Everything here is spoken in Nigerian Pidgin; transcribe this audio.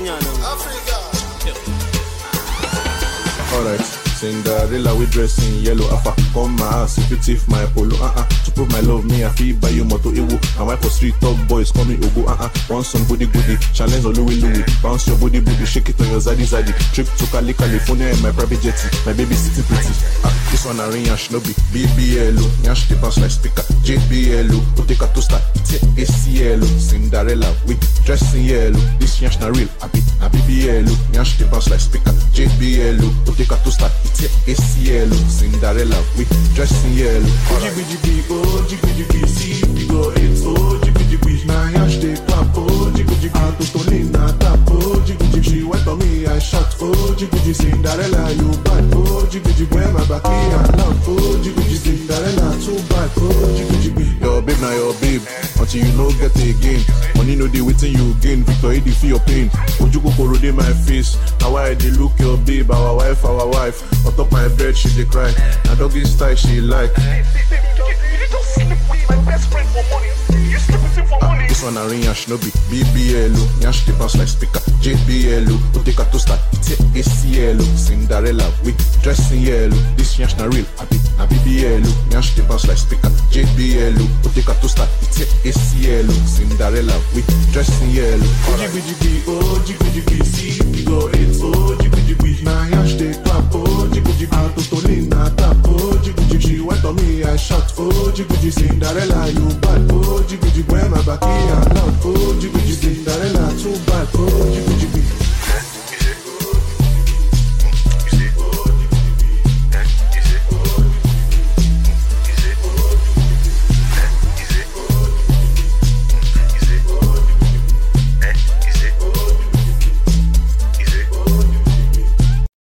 Kenya now. Alright, Cinderella we dress in yellow Alpha, come my house if you thief my polo uh-uh. To prove my love, me I feel buy you moto ewo And wife for street top boys call me Ogo uh-uh. Want some booty goody, challenge on Louis Louis Bounce your booty booty, shake it on your zaddy zaddy Trip to Cali, California in my private jetty My baby sitting pretty ah, This one a ring yash no be BBLO Yash the bounce like speaker JBLO Uteka toaster, ACLO Cinderella we dress in yellow This yash na real, I be na BBLO Yash the bounce like speaker JBLO Uteka toaster, ACLO Cinderella we dress in yellow Jiggy jiggy, oh jiggy jiggy, see we go eight, oh jiggy jiggy. Now yash dey clap, oh jiggy jiggy. Atutolina tap, oh jiggy jiggy. She went on me, I shot, oh jiggy jiggy. Cinderella, you bad, oh jiggy jiggy. When my back me and love, oh jiggy jiggy. Cinderella too bad, oh jiggy jiggy. Your babe na your babe until you no get again. Money no dey wetin you gain. Victor Edi feel your pain. Ojú kòkòrò dey my face. Na why I dey look your babe, our wife, our wife. On top my bed she dey cry. Na doggy style she like. This one a ring yash no be BBLO Yash the bounce like speaker JBLO Uteka toaster ACLO Cinderella we dress in yellow This yash na real abi na BBLO Yash the bounce like speaker JBLO Uteka toaster ACLO Cinderella we dress in yellow Jiggy jiggy, oh jiggy jiggy,